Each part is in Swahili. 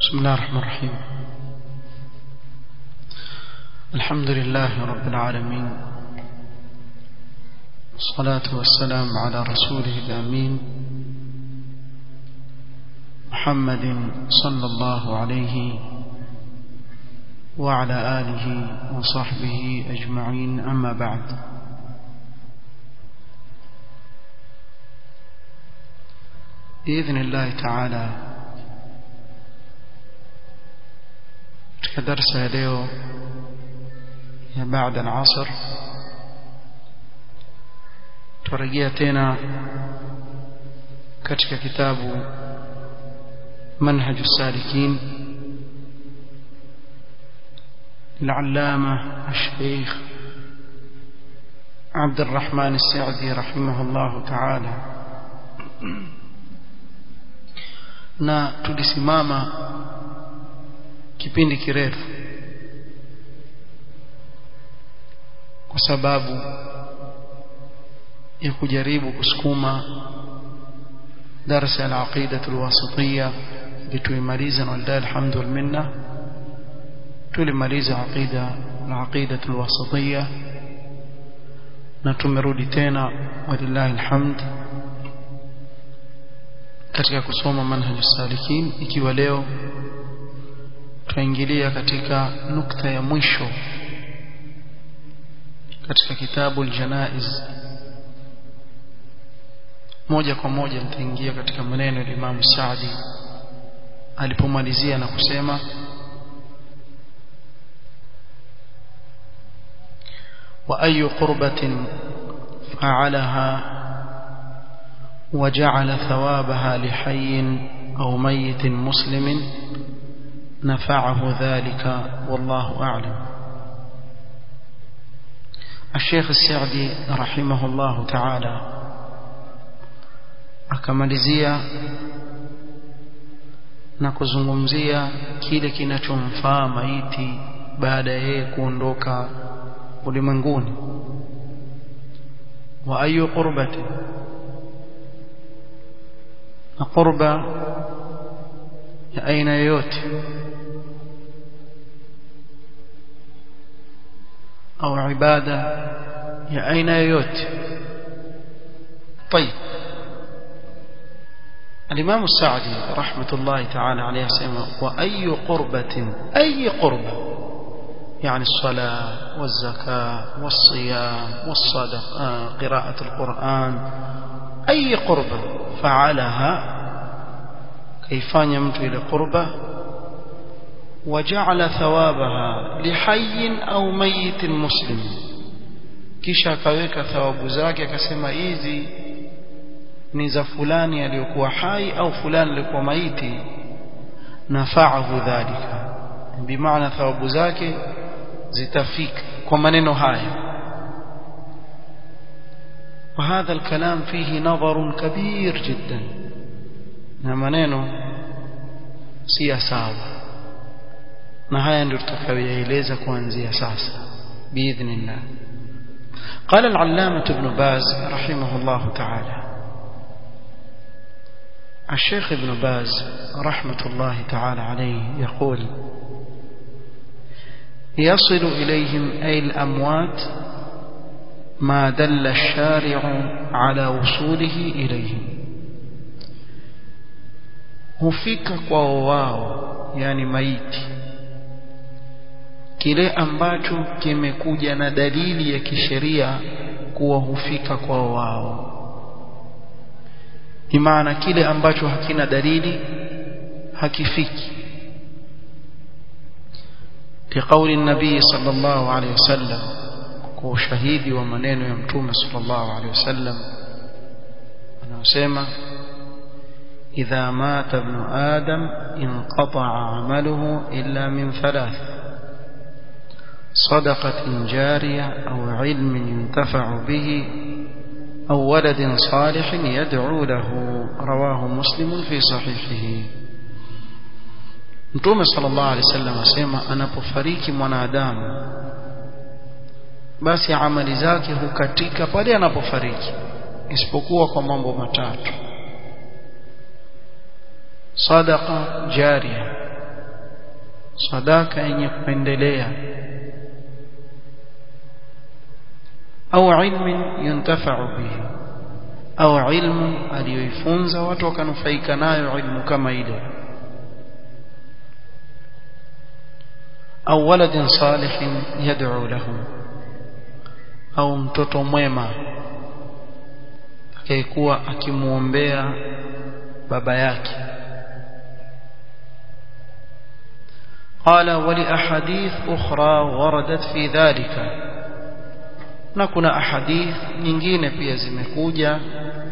بسم الله الرحمن الرحيم الحمد لله رب العالمين والصلاة والسلام على رسوله الأمين محمد صلى الله عليه وعلى آله وصحبه أجمعين أما بعد بإذن الله تعالى katika darsa ya leo ya baada al-asr turejea tena katika kitabu manhaj as-salikin العلامة الشيخ عبد الرحمن السعدي رحمه الله تعالى na tulisimama kipindi kirefu kwa sababu ya kujaribu kusukuma darasa ya aqida alwasitiyya lituimaliza na lillahi alhamdu minna tulimaliza aqida alaqida alwasitiyya na tumerudi tena walillahi alhamd katika kusoma manhaj salikin ikiwa leo tunaingilia katika nukta ya mwisho katika kitabu aljanaiz moja kwa moja nitaingia katika maneno ya Imam Saadi alipomalizia na kusema wa ayu qurbatin fa'alaha وجعل ثوابها لحي أو ميت مسلم نفعه ذلك والله أعلم الشيخ السعدي رحمه الله تعالى akamalizia na kuzungumzia kile kinachomfaa maiti baada ya yeye kuondoka ulimwenguni wa ayu qurbati na qurba ya aina yoyote au ibada ya aina yoyote طيب الإمام السعدي رحمة الله تعالى عليه سيما وأي قربة أي قربة يعني الصلاة والزكاة والصيام والصدقة قراءة القرآن أي قربة فعلها كيفان يمت إلى قربة وجعل ثوابها لحي أو ميت مسلم kisha akaweka thawabu zake akasema hizi ni za fulani aliyokuwa hai au fulani aliyekuwa maiti nafaahu dhalika bimaana thawabu zake zitafika kwa maneno haya وهذا الكلام فيه نظر كبير جدا na maneno si ya sawa na haya ndio tutakayoeleza kuanzia sasa biidhnillah قال العلامة ابن باز رحمه الله تعالى الشيخ ابن باز رحمة الله تعالى عليه يقول يصل إليهم أي الأموات ما دل الشارع على وصوله إليهم hufika kwao wao yani maiti kile ambacho kimekuja na dalili ya kisheria kuwa hufika kwao wao ni maana kile ambacho hakina dalili hakifiki لقول النبي صلى الله عليه وسلم وشهيدي ومنين يمتوم صلى الله عليه وسلم أنا أسمع إذا مات ابن آدم انقطع عمله إلا من ثلاث صدقة جارية أو علم ينتفع به أو ولد صالح يدعو له رواه مسلم في صحيحه Mtume sallallahu alaihi wasallam asema anapofariki mwanadamu basi amali zake hukatika pale anapofariki isipokuwa kwa mambo matatu sadaqa jaria sadaka yenye kuendelea au ilmin yuntafa'u bihi au ilmu aliyoifunza watu wakanufaika nayo ilmu kama ile au waladin salihin yad'u lahum au mtoto mwema atakayekuwa akimuombea baba yake قال ولأحاديث أخرى وردت في ذلك na kuna ahadith nyingine pia zimekuja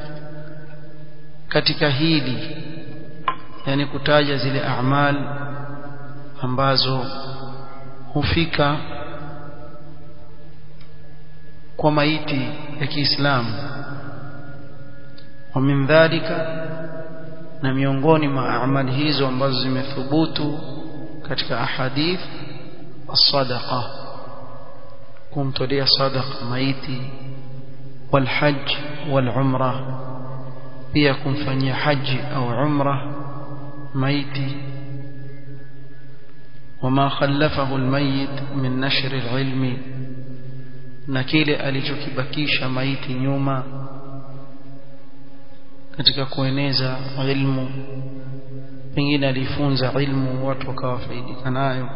katika hili yani kutaja zile a'mal ambazo hufika kwa maiti ya Kiislamu wa min dhalika na miongoni mwa amali hizo ambazo zimethubutu katika ahadith as-sadaqa kumtolea sadaqa maiti والحج والعمره pia kumfanyia haji au umra maiti وما خلفه الميت من نشر العلم na kile alichokibakisha maiti nyuma katika kueneza ilmu pengine alifunza ilmu watu wakawafaidika nayo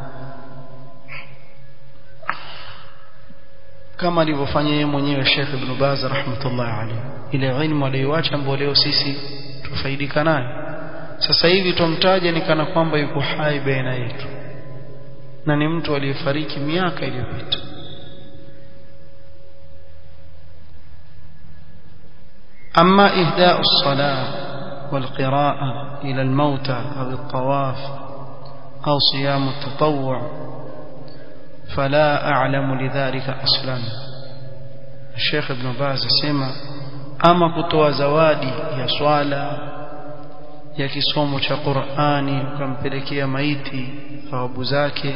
kama alivyofanya yeye mwenyewe Sheikh Ibn Baz rahmatullah alayhi ile ilmu aliyoacha ambayo leo sisi tufaidika nayo sasa hivi tumtaje ni kana kwamba yuko hai baina yetu na ni mtu aliyefariki miaka iliyopita أما إهداء الصلاة والقراءة إلى الموتى أو الطواف أو صيام التطوع فلا أعلم لذلك أصلا الشيخ ابن باز سمع أما كتوى زوادي يا صلاة ya kisomo cha Qur'ani ukampelekea maiti thawabu zake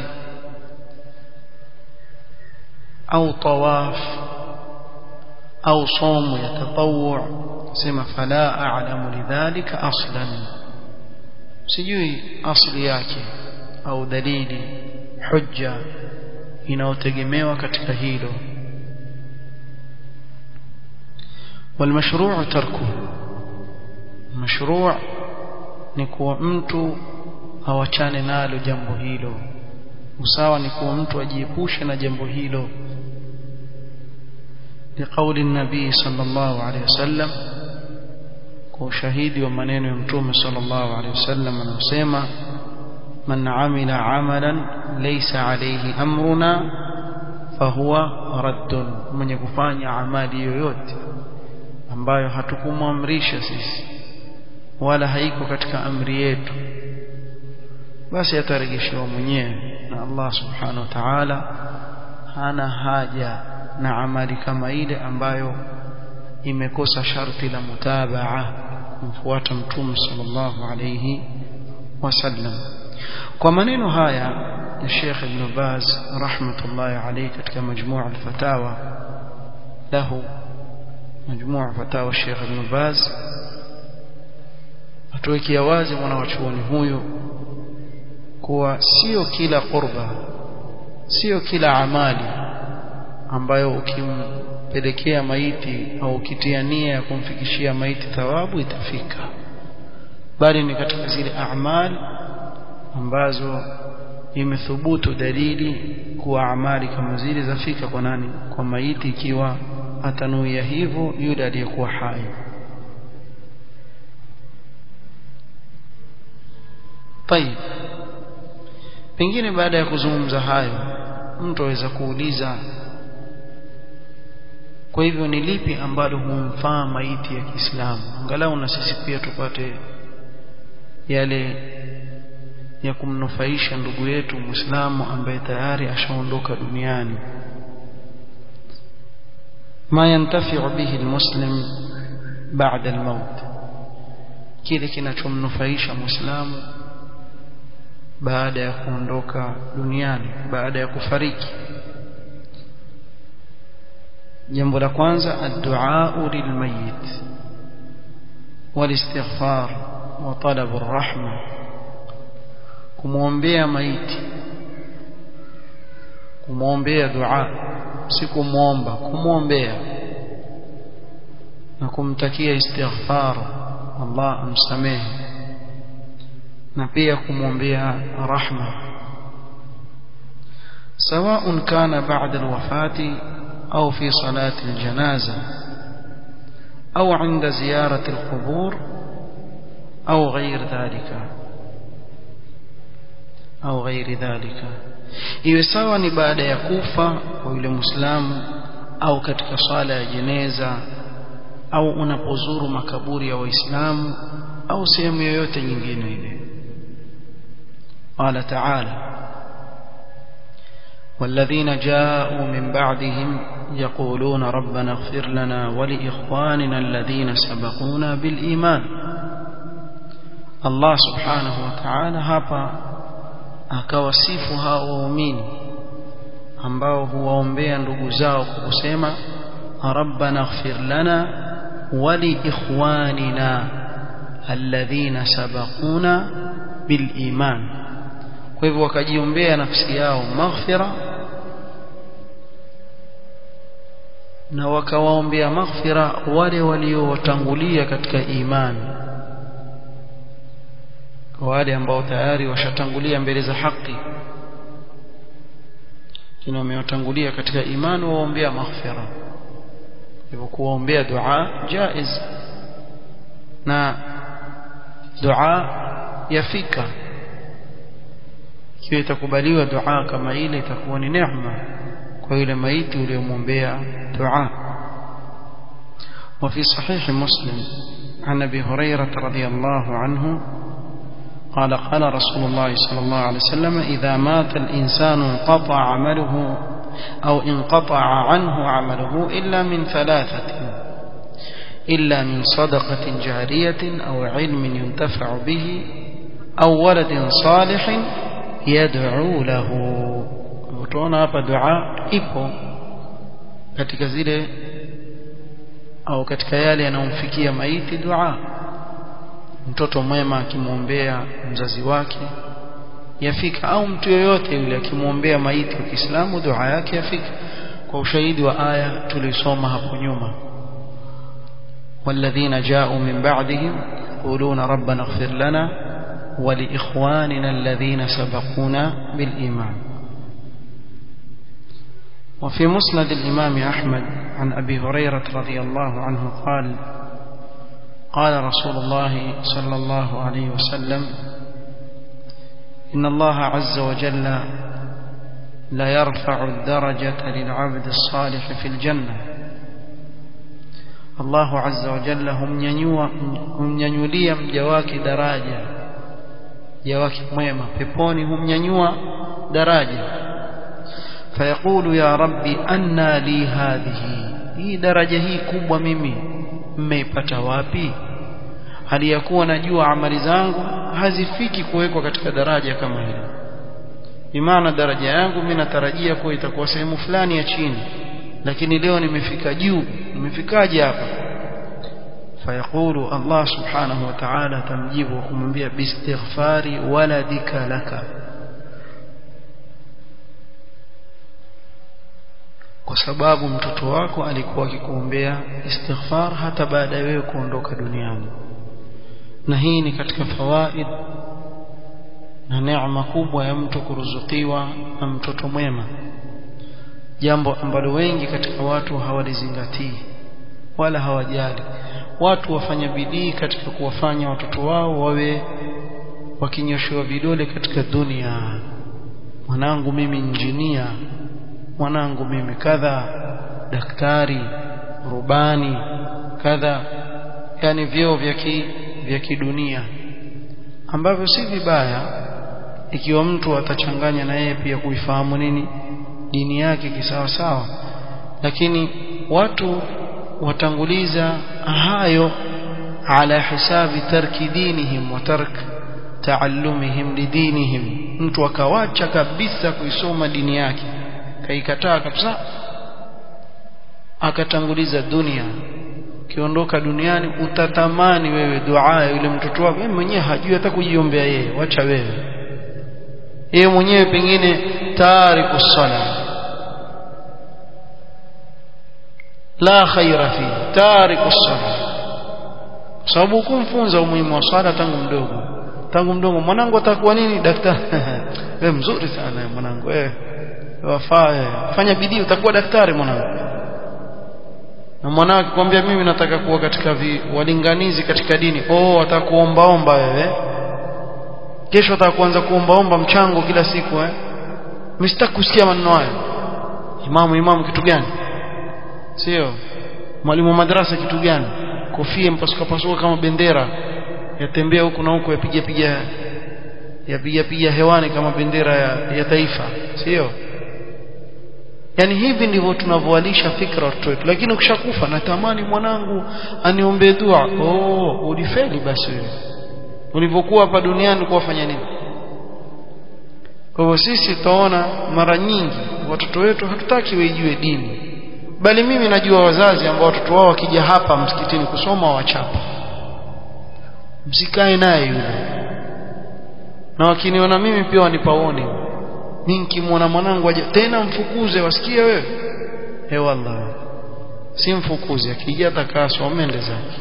au tawaf au somo ya tatawwu sema fala a'lamu lidhalika aslan sijui asli yake au dalili hujja inayotegemewa katika hilo والمشروع تركه مشروع ni kuwa mtu awachane nalo jambo hilo usawa ni kuwa mtu ajiepushe na jambo hilo لقول النبي صلى الله عليه وسلم وشهيد ومنين يمتوم صلى الله عليه وسلم anasema من عمل عملا ليس عليه امرنا فهو رد mwenye kufanya amali yoyote ambayo hatukumwamrisha sisi wala haiko katika amri yetu basi atarejeshewa mwenyewe na Allah subhanahu wa ta'ala hana haja na amali kama ile ambayo imekosa sharti la mutabaa kumfuata mtume sallallahu alayhi wasallam kwa maneno haya ya Sheikh Ibn Baz rahmatullahi alayhi katika majmuu al-fatawa lahu majmuu fatawa Sheikh Ibn Baz atuwekea wazi mwana wa chuoni huyu kuwa sio kila qurba sio kila amali ambayo ukimpelekea maiti au ukitia nia ya kumfikishia maiti thawabu itafika bali ni katika zile amali ambazo imethubutu dalili kuwa amali kama zile zafika kwa nani kwa maiti ikiwa atanuia hivyo yule aliyekuwa hai طيب pengine baada ya kuzungumza hayo mtu aweza kuuliza kwa hivyo ni lipi ambalo humfaa maiti ya Kiislamu angalau na sisi pia tupate yale ya kumnufaisha ndugu yetu Muislamu ambaye tayari ashaondoka duniani ma yantafi'u bihi almuslim ba'da almaut kile kinachomnufaisha Muislamu baada ya kuondoka duniani baada ya kufariki jambo la kwanza addu'a lilmayit walistighfar wa talab arrahma kumwombea maiti kumwombea dua si kumwomba kumwombea na kumtakia istighfar Allah amsamehe na pia kumwombea rahma سواء كان بعد الوفاة أو في صلاة الجنازة أو عند زيارة القبور أو غير ذلك أو غير ذلك iwe sawa ni baada ya kufa kwa yule muislamu au katika swala ya jeneza au unapozuru makaburi ya waislamu au sehemu yoyote nyingine ile qala ta'ala والذين جاءوا من بعدهم يقولون ربنا اغفر لنا ولإخواننا الذين سبقونا بالإيمان الله سبحانه وتعالى hapa akawasifu hao waumini ambao huwaombea ndugu zao kwa kusema rabbana ighfir lana wali ikhwanina alladhina sabaquna bil iman kwa hivyo wakajiombea nafsi yao maghfira na wakawaombea maghfira wale waliowatangulia katika imani wale ambao tayari washatangulia mbele za haki kina wamewatangulia katika imani waombea maghfira hivyo kuwaombea dua jaiz na dua yafika ikiwa itakubaliwa dua kama ile itakuwa ni neema kwa yule maiti uliyomwombea dua وفي صحيح مسلم عن ابي هريره رضي الله عنه قال قال رسول الله صلى الله عليه وسلم إذا مات الإنسان انقطع عمله أو انقطع عنه عمله إلا من ثلاثة إلا من صدقة جارية أو علم ينتفع به أو ولد صالح يدعو له utaona hapa dua ipo katika zile au katika yale yanayomfikia maiti dua mtoto mwema akimwombea mzazi wake yafika au mtu yoyote yule akimwombea maiti wa Kiislamu dua yake yafika kwa ushahidi wa aya tulisoma hapo nyuma والذين جاءوا من بعدهم يقولون ربنا اغفر لنا ولإخواننا الذين سبقونا بالإيمان وفي مسند الإمام أحمد عن أبي هريرة رضي الله عنه قال قال رسول الله صلى الله عليه وسلم إن الله عز وجل لا يرفع الدرجة للعبد الصالح في الجنة الله عز وجل هم ينيوا هم ينيوليا مجواك دراجة جواك ميمة بيبوني هم ينيوا دراجة فيقول يا ربي أنى لي هذه هي درجة هي كبوة ميمي mmeipata wapi hali ya kuwa najua amali zangu hazifiki kuwekwa katika daraja kama hili imana daraja yangu mimi natarajia kuwa itakuwa sehemu fulani ya chini lakini leo nimefika juu nimefikaje hapa fayaqulu Allah subhanahu wa ta'ala tamjibu kumwambia bistighfari waladika laka kwa sababu mtoto wako alikuwa akikuombea istighfar hata baada ya wewe kuondoka duniani na hii ni katika fawaid na neema kubwa ya mtu kuruzukiwa na mtoto mwema jambo ambalo wengi katika watu hawalizingatii wala hawajali watu wafanya bidii katika kuwafanya watoto wao wawe wakinyoshewa vidole katika dunia mwanangu mimi injinia mwanangu mimi kadha daktari rubani kadha yani vyeo vya ki, vya kidunia ambavyo si vibaya ikiwa mtu atachanganya na yeye pia kuifahamu nini dini yake kisawa sawa lakini watu watanguliza hayo ala hisabi tarki dinihim wa tark taallumihim lidinihim mtu akawacha kabisa kuisoma dini yake kaikataa kabisa akatanguliza dunia ukiondoka duniani utatamani wewe dua ya yule mtoto wako yeye mwenyewe hajui hata kujiombea yeye wacha wewe yeye mwenyewe pengine tariku sala la khaira fi tariku sala sababu kumfunza umuhimu wa swala tangu mdogo tangu mdogo mwanangu atakuwa nini daktari wewe mzuri sana mwanangu wewe wafaa fanya bidii utakuwa daktari mwanangu na mwanao akikwambia mimi nataka kuwa katika vi, walinganizi katika dini oh atakuombaomba wewe kesho atakuanza kuombaomba mchango kila siku eh mimi sitaki kusikia maneno hayo imamu imamu kitu gani sio mwalimu wa madrasa kitu gani kofia mpasuka pasuka kama bendera yatembea huku na huku yapiga piga yapiga piga hewani kama bendera ya, ya taifa sio yani hivi ndivyo tunavyowalisha fikra watoto wetu lakini ukishakufa natamani mwanangu aniombee dua oh ulifeli basi wewe ulivyokuwa hapa duniani kuwafanya nini kwa hivyo sisi tutaona mara nyingi watoto wetu hatutaki waijue dini bali mimi najua wazazi ambao watoto wao wakija hapa msikitini kusoma wachapa msikae naye yule na wakiniona mimi pia wanipaoni mimi nikimwona mwanangu aje tena mfukuze wasikie wewe he wallah si mfukuze akija atakaa somende zake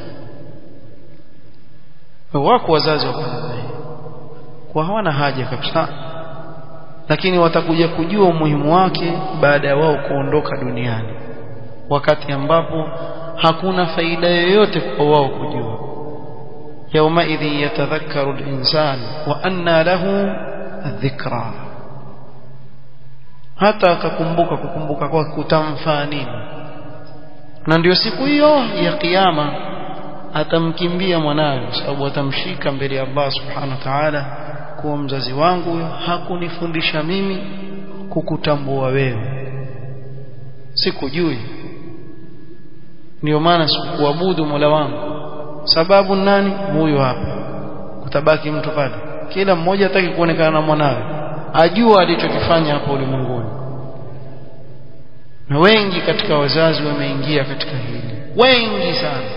wako wazazi wako kwa hawana haja kabisa lakini watakuja kujua umuhimu wake baada ya wao kuondoka duniani wakati ambapo hakuna faida yoyote kwa wao kujua يومئذ يتذكر الإنسان وأنى له الذكرى hata akakumbuka kukumbuka kwa kutamfaa nini na ndio siku hiyo ya kiyama atamkimbia mwanawe sababu atamshika mbele ya Allah subhanahu wa ta'ala kuwa mzazi wangu huyo hakunifundisha mimi kukutambua wewe sikujui ndio maana sikuabudu Mola wangu sababu nani huyu hapa kutabaki mtu pale kila mmoja hataki kuonekana na mwanawe ajua alichokifanya hapo ulimwenguni na wengi katika wazazi wameingia katika hili wengi sana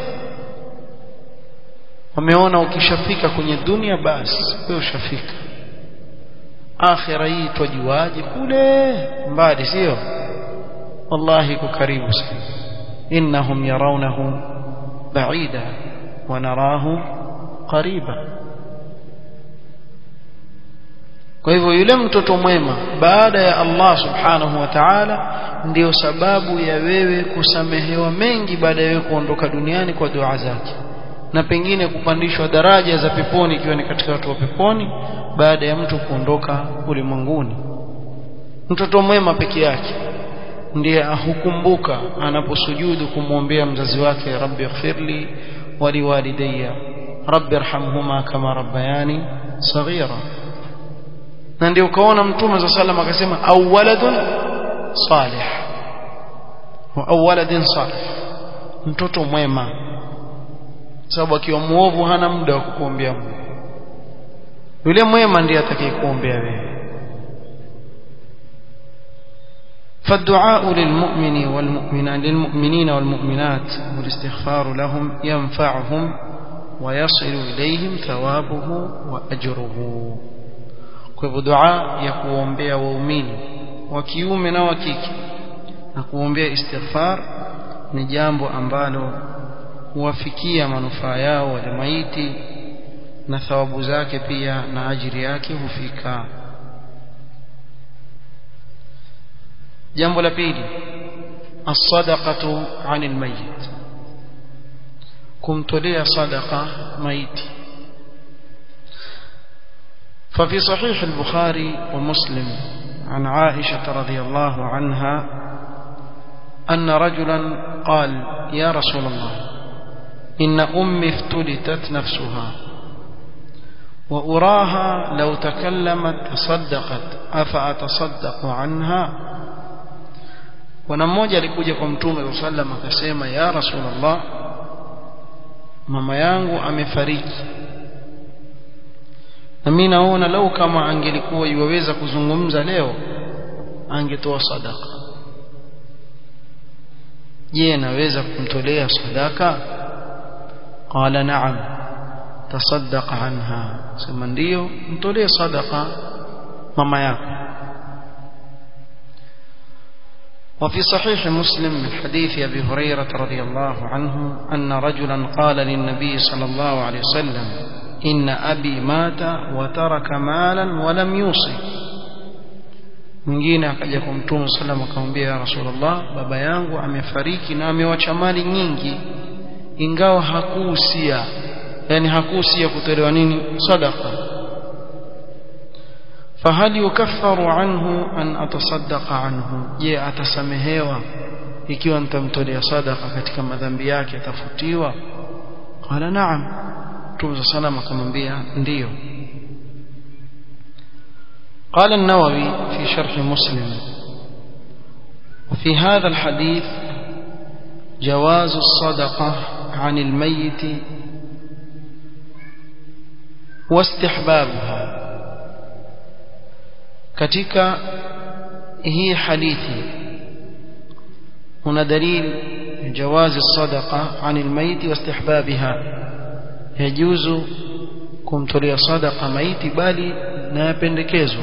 wameona ukishafika kwenye dunia basi wewe ushafika akhira hii twajuaje kule mbali sio wallahi iko karibu sana innahum yarawnahu ba'ida wa narahu qariba kwa hivyo yule mtoto mwema baada ya Allah subhanahu wa ta'ala ndiyo sababu ya wewe kusamehewa mengi baada ya wewe kuondoka duniani kwa dua zake na pengine kupandishwa daraja za peponi ikiwa ni katika watu wa peponi baada ya mtu kuondoka ulimwenguni mtoto mwema peke yake ndiye ahukumbuka anaposujudu kumwombea mzazi wake rabbi ighfirli waliwalidayya rabbi irhamhuma kama rabbayani saghira na ndio ukaona mtume za sallam akasema au waladun salih au waladin salih mtoto mwema sababu akiwa muovu hana muda wa kukuombea Mungu yule mwema ndiye atakayekuombea wewe فالدعاء للمؤمن والمؤمنات للمؤمنين والمؤمنات والاستغفار لهم ينفعهم ويصل إليهم ثوابه وأجره kwa hivyo dua ya kuombea waumini wa kiume na wa kike na kuombea istighfar ni jambo ambalo huwafikia manufaa yao wale maiti na thawabu zake pia na ajiri yake hufika jambo la pili as-sadaqatu 'anil mayyit kumtolea sadaqa maiti ففي صحيح البخاري ومسلم عن عائشة رضي الله عنها أن رجلا قال يا رسول الله إن أمي افتلتت نفسها وأراها لو تكلمت تصدقت أفأتصدق عنها ونموجة لكوجة كمتوم صلى الله عليه وسلم akasema ya Rasulullah mama yangu amefariki na mimi naona lau kama angelikuwa iwaweza kuzungumza leo angetoa sadaka je naweza kumtolea sadaka qala na'am tasaddaq anha sema ndio mtolee sadaka mama yako وفي صحيح مسلم من حديث أبي هريرة رضي الله عنه أن رجلا قال للنبي صلى الله عليه وسلم إن أبي مات وترك مالا ولم يوصي mwingine akaja kwa mtume sallam akamwambia ya rasulullah baba yangu amefariki na amewacha mali nyingi ingawa hakuhusia yani hakuhusia kutolewa nini sadaqa fahal yukaffaru anhu an atasaddaqa anhu je atasamehewa ikiwa nitamtolea sadaqa katika madhambi yake atafutiwa qala na'am mtume sallam akamwambia ndiyo قال النووي في شرح مسلم وفي هذا الحديث جواز الصدقة عن الميت واستحبابها katika hii hadithi هنا دليل جواز الصدقة عن الميت واستحبابها يجوز kumtolea sadaqa maiti bali na yapendekezwa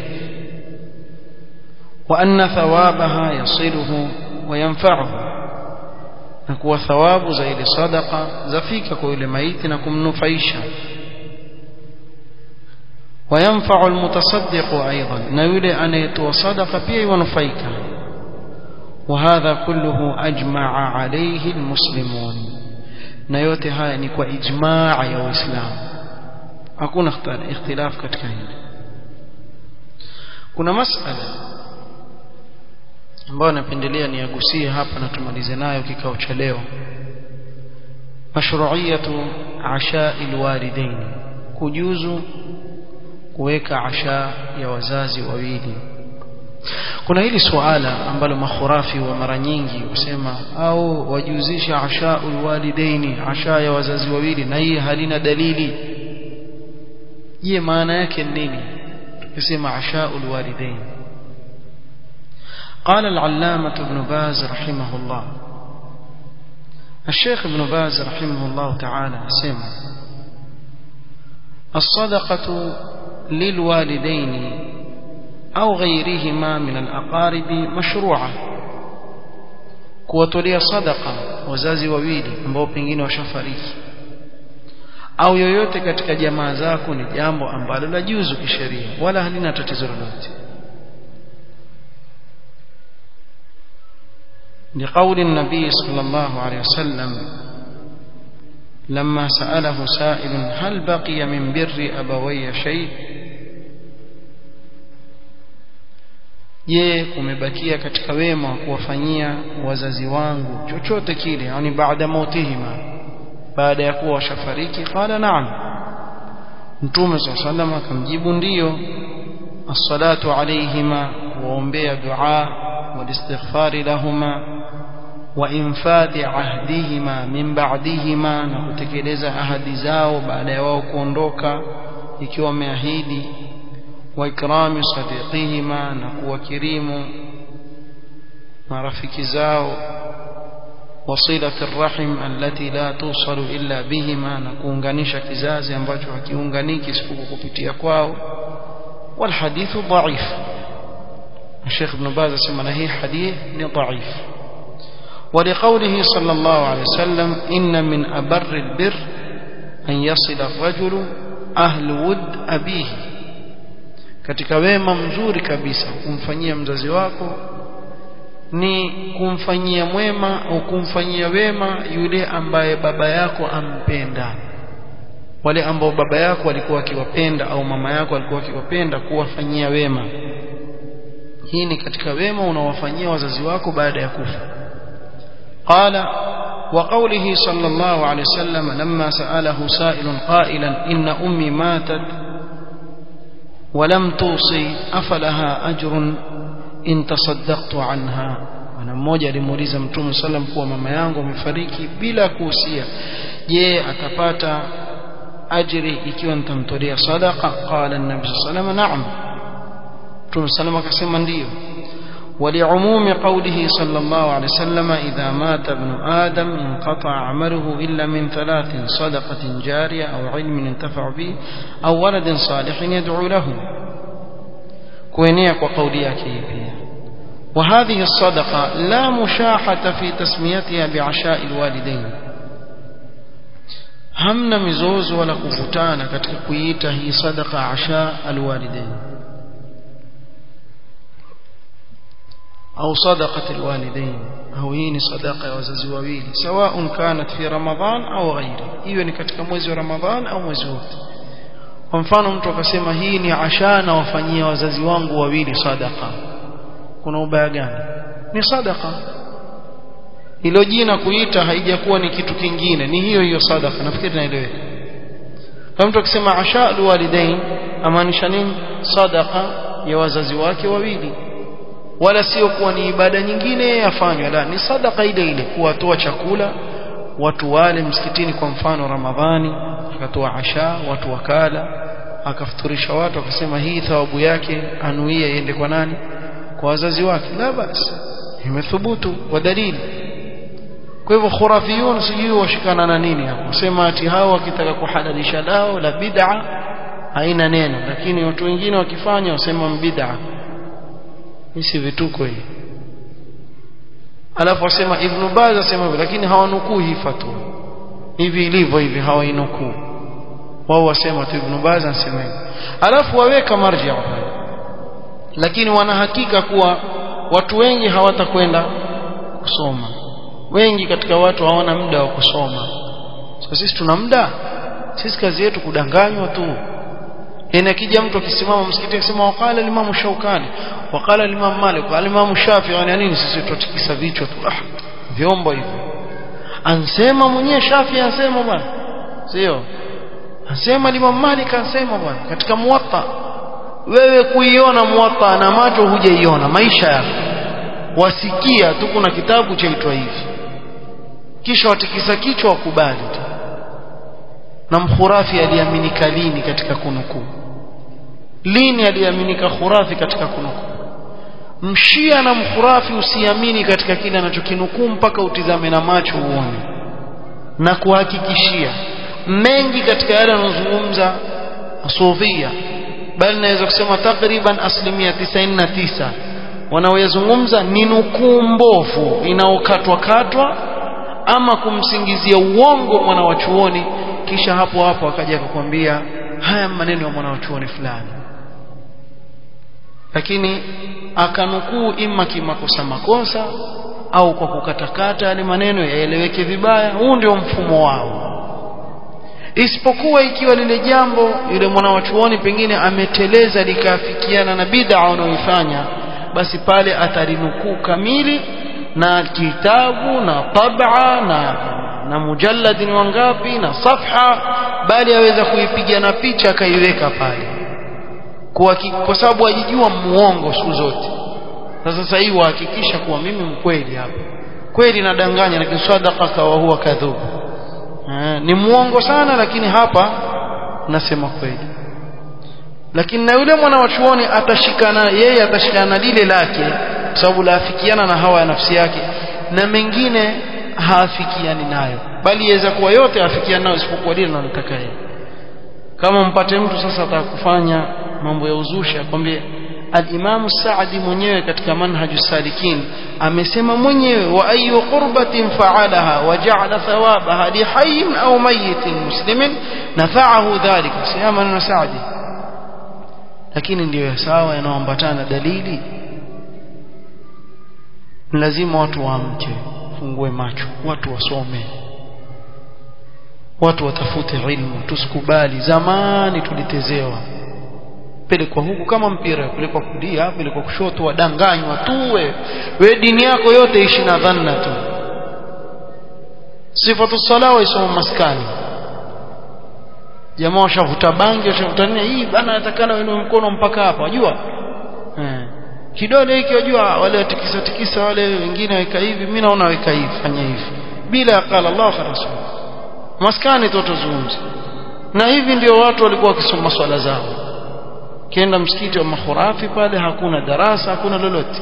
wa anna thawabaha yasiluhu wa yanfa'uhu na kuwa thawabu za ile sadaqa zafika kwa yule maiti na kumnufaisha وينفع المتصدق أيضا نيولي أن يتوى صدقة بيه ونفيك وهذا كله أجمع عليه المسلمون نيوتي هاي نكوى إجماع يا إسلام hakuna ikhtilaf katika hili kuna masala ambayo napendelea niagusie hapa na tumalize nayo kikao cha leo mashru'iyatu asha'il walidain kujuzu kuweka asha ya wazazi wawili kuna hili suala ambalo makhurafi wa mara nyingi husema au wajuzisha asha'ul walidaini asha ya wazazi wawili na hii halina dalili je maana yake nini tukisema ashaul walidain قال العلامة ابن باز رحمه الله الشيخ ابن باز رحمه الله تعالى سمع الصدقة للوالدين أو غيرهما من الأقارب مشروعة kuwatolea sadaqa wazazi wawili ambao pengine washafariki au yoyote katika jamaa zako ni jambo ambalo la juzu kisheria wala halina tatizo lolote لقول النبي صلى الله عليه وسلم لما سأله سائل هل بقي من بر أبوي شيء je kumebakia katika wema wa kuwafanyia wazazi wangu chochote kile yani baada mautihima baada ya kuwa washafariki qala na'am mtume swalla sallam akamjibu ndiyo as-salatu alayhima kuombea dua walistighfari lahuma wa infadhi ahdihima min ba'dihima na kutekeleza ahadi zao baada ya wao kuondoka ikiwa wameahidi wa ikrami sadiqihima na kuwakirimu marafiki zao وصلة الرحم التي لا توصل إلا بهما نكونغانيشا كزازي ambacho hakiunganiki isipokuwa kupitia kwao والحديث ضعيف الشيخ ابن باز اسمى هي حديث ضعيف ولقوله صلى الله عليه وسلم إن من أبر البر أن يصل الرجل أهل ود أبيه katika wema mzuri kabisa kumfanyia mzazi wako ni kumfanyia mwema au kumfanyia wema yule ambaye baba yako ampenda wale ambao baba yako alikuwa akiwapenda au mama yako alikuwa akiwapenda kuwafanyia wema hii ni katika wema unaowafanyia wazazi wako baada ya kufa qala وقوله صلى الله عليه وسلم لما سأله سائل قائلا إن أمي ماتت ولم توصي أفلها أجر in tasaddaqtu anha na mmoja alimuuliza mtume sallam kuwa mama yangu amefariki bila kuhusia je atapata ajri ikiwa nitamtolea sadaqa qala an-nabi sallam na'am mtume sallam akasema ndiyo ولعموم قوله صلى الله عليه وسلم إذا مات ابن آدم انقطع عمله إلا من ثلاث صدقة جارية أو علم ينتفع به أو ولد صالح يدعو له kuenea kwa kauli yake hii pia وهذه الصدقة لا مشاحة في تسميتها بعشاء الوالدين hamna mizozo wala kuvutana katika kuiita hii sadaqa asha alwalidain au sadaqat alwalidain au hii ni sadaqa ya wazazi wawili sawaun kanat fi ramadhan au ghairi iwe ni katika mwezi wa ramadhan au mwezi wote kwa mfano mtu akasema hii ni asha na wafanyia wazazi wangu wawili sadaqa kuna ubaya gani ni sadaqa hilo jina kuita haijakuwa ni kitu kingine ni hiyo hiyo sadaqa nafikiri naeleweka kama mtu akisema asha alwalidain amaanisha nini sadaqa ya wazazi wake wawili wala sio kuwa ni ibada nyingine yafanywa la ni sadaqa ile ile kuwatoa chakula watu wale msikitini kwa mfano ramadhani akatoa asha watu wakala akafuturisha watu akasema hii thawabu yake anuia iende kwa nani kwa wazazi wake la basi imethubutu kwa dalili kwa hivyo khurafiyun sijui washikana na nini hapo sema ati hao wakitaka kuhalalisha lao la bid'a haina neno lakini watu wengine wakifanya wasema bid'a hisi vituko hii alafu wasema ibn Baz asema hivyo lakini hawanukuu hii fatwa hivi ilivyo hivi hawainukuu wao wasema tu ibn Baz anasema hivi alafu waweka marji'a lakini wanahakika kuwa watu wengi hawatakwenda kusoma wengi katika watu hawana muda wa kusoma so sisi tuna muda sisi kazi yetu kudanganywa tu yani akija mtu akisimama msikitini akisema waqala limamu shaukani waqala limamu malik waqala limamu shafi yani nini sisi tutikisa vichwa tu ah vyombo hivyo ansema mwenyewe shafi ansema bwana sio ansema limamu malik ansema bwana katika muwatta wewe kuiona muwatta na macho hujaiona maisha yako wasikia tu kuna kitabu chaitwa hivi kisha watikisa kichwa wakubali tu na mkhurafi aliaminika lini katika kunukuu lini aliaminika khurafi katika kunukuu mshia na mkhurafi usiamini katika kile anachokinukuu mpaka utizame na macho uone na kuhakikishia mengi katika yale anayozungumza sufia bali naweza kusema takriban asilimia 99 wanaoyazungumza ni nukuu mbovu inaokatwa katwa ama kumsingizia uongo mwana wa chuoni kisha hapo hapo akaja akakwambia haya maneno ya mwana wa chuoni fulani lakini akanukuu ima kimakosa makosa au kwa kukatakata yale maneno yaeleweke vibaya huu ndio mfumo wao isipokuwa ikiwa lile jambo yule mwana wa chuoni pengine ameteleza likaafikiana na bid'a anayoifanya basi pale atalinukuu kamili na kitabu na tab'a na na mujallad ni wangapi na safha bali aweza kuipiga na picha akaiweka pale kwa, kwa sababu ajijua muongo siku zote sasa sasa hivi wahakikisha kuwa mimi mkweli hapa kweli nadanganya lakini sadaqa wa huwa kadhub ni muongo sana lakini hapa nasema kweli lakini na yule mwana wa chuoni atashikana yeye atashikana lile lake kwa sababu laafikiana na hawa ya nafsi yake na mengine haafikiani nayo bali yaweza kuwa yote afikiana nayo isipokuwa lile analotaka yeye kama mpate mtu sasa atakufanya mambo ya uzushi akwambie al-Imam Saadi mwenyewe katika manhaju salikin amesema mwenyewe wa ayu qurbatin fa'alaha wa ja'ala thawabaha li hayyin aw mayyitin muslimin nafa'ahu dhalika sema maneno Saadi lakini ndiyo sawa yanaoambatana dalili lazima watu waamke fungue macho watu wasome watu watafute ilmu tusikubali zamani tulitezewa pelekwa huku kama mpira pelekwa kulia pelekwa kushoto wadanganywa tu we we dini yako yote ishi na dhanna tu sifatu sala waisoma maskani jamaa washavuta bangi washavuta nini hii bana natakana wewe mkono mpaka hapa wajua eh kidole hiki wajua wale watikisa tikisa wale wengine weka hivi mimi naona weka hivi fanya hivi bila qala Allah wa rasul maskani tutazungumza na hivi ndio watu walikuwa wakisoma swala zao kienda msikiti wa makhurafi pale hakuna darasa hakuna lolote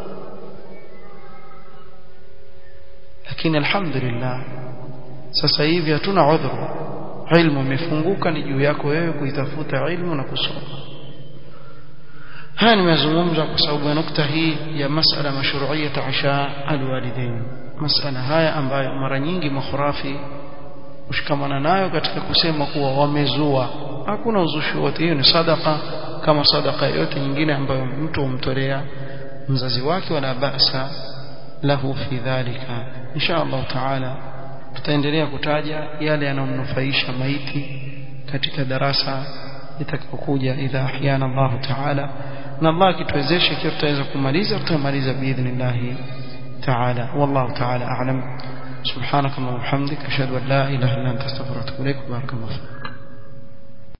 lakini alhamdulillah sasa hivi hatuna udhuru ilmu imefunguka ni juu yako wewe kuitafuta ilmu na kusoma haya nimezungumza kwa sababu ya nukta hii ya masala mashru'iyat asha alwalidain masala haya ambayo mara nyingi makhurafi ushikamana nayo katika kusema kuwa wamezua hakuna uzushi wote hiyo ni sadaka kama sadaka yote nyingine ambayo mtu humtolea mzazi wake wala basa lahu fi dhalika insha Allah taala tutaendelea kutaja yale yanayomnufaisha maiti katika darasa litakapokuja idha ahyana Allah taala na Allah akituwezesha ikiwa tutaweza kumaliza tutamaliza biidhnillah taala wallahu taala a'lam سبحانك اللهم وبحمدك اشهد ان لا اله الا انت استغفرك واتوب اليك بارك الله فيك